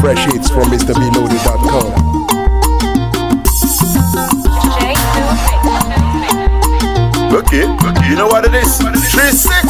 Fresh hits from MrBeloaded.com. J Okay, you know what it is? 3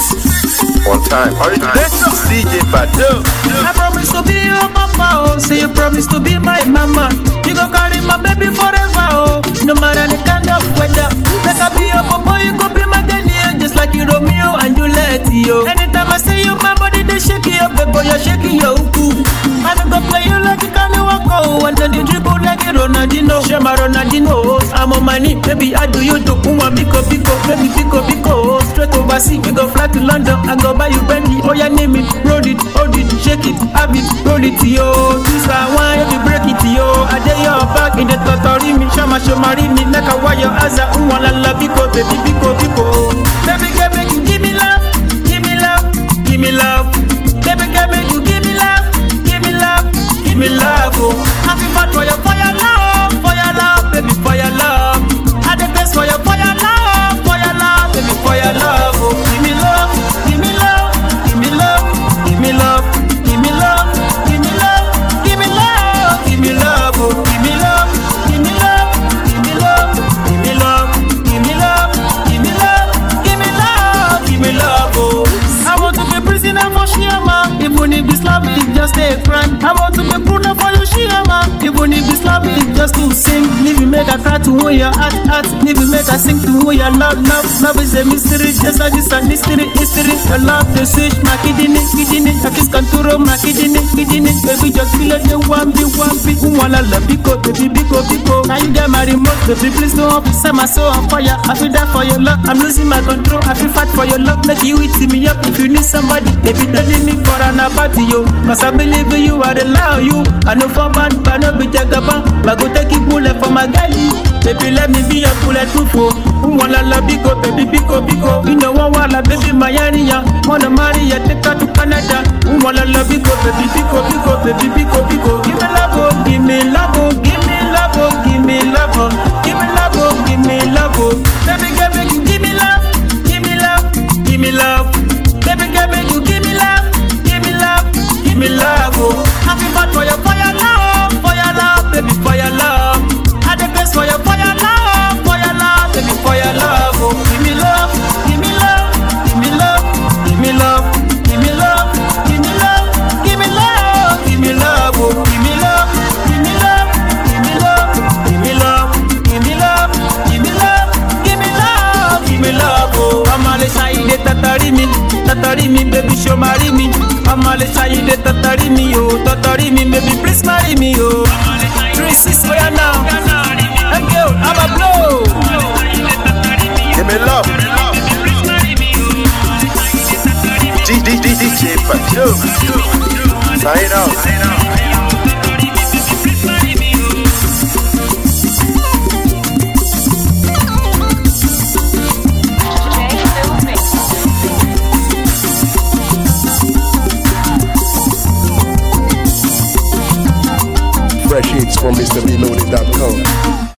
6 on time. Original DJ Badu. I promise to be your papa, oh. Say you promise to be my mama. You go carry my baby forever, oh. No matter the kind of weather. Make I be your papa, you go be my Daniel, just like you Romeo and Juliet, yo. Anytime I see you, my body they shake it up, baby, you're shaking your uku. I don't go play you like you can't walk, oh. And then you dribble like a Ronaldinho. Shema Ronaldinho, I'm on my knee, baby. I do you do kuma biko biko, baby biko biko. Straight overseas, we go fly to London, I go buy you Bentley. Oh yeah, name it, roll it, hold it, shake it, have it, roll it, yo. This I want you to break it, yo. I dare your back in the totori me, shama shomari me, like a wire as a umwala la biko, baby biko biko. Baby girl, make you give me love, give me love, give me love. Baby girl, make you give me love, give me love, give me love, oh. Happy fat for your fire love, for your love, baby, for your love. I the best for your fire love, for your love, baby, for your love, oh. Give me love, give me love, give me love, give me love, give me love, give me love, give me love, give me love, oh. Give me love, give me love, give me love, give me love, give me love, give me love, give me love, give me love, oh. I want to be prisoner for Shiama, even if this love is just a crime. I want to be pruner for you, Shiama, even if this love is just to sing. Leave me make a cry to who your heart, heart. Leave me make a sing to who your love, love. Love is a mystery, just like this a mystery, history. Your love, the switch, my kidney, kidney. I kiss contour, my kidney, kidney. Baby, just feel like you want me, want me. Who wanna love, biko, baby, biko, biko. Now you get my remote, baby, please don't up. Set my soul on fire. I feel that for your love. I'm losing my control. I feel fat for your love. Make you eat me up if you need somebody. Baby, don't leave me for an party, yo. Cause I believe in you, I rely on you. I know for bad, but no be jagaba. But go take it bullet for my galley. Baby, let me be your bulletproof, oh. Who wanna love biko, baby, biko, biko. You know one wanna, baby, my area. Wanna marry ya, take her to Canada. Who wanna love biko, baby, biko, biko, baby, biko, biko. Give me love, oh, give me love, oh, give me love, oh, give me love, oh. Give me love, oh, give me love, oh. Baby, girl, make you give me love, give me love, give me love. Baby, girl, make you give me love, give me love, give me love, oh. Happy fat for your fire love, for your love, baby, for your love. I the best for your fire love, for your love, baby, for your love, oh. Give me love, give me love, give me love, give me love, give me love, give me love, give me love, give me love, oh. Give me love, give me love, give me love, give me love, give me love, give me love, give me love, give me love, oh. Amale saide tatari mi, tatari mi, baby, show marry me. Amale saide tatari mi, oh, tatari mi, baby, please marry me, oh. Three six, oh yeah now. Hey girl, I'm a blow. Give me love. D- D- D- DJ Badu. Sign out. Fresh hits from MrBeloaded.com.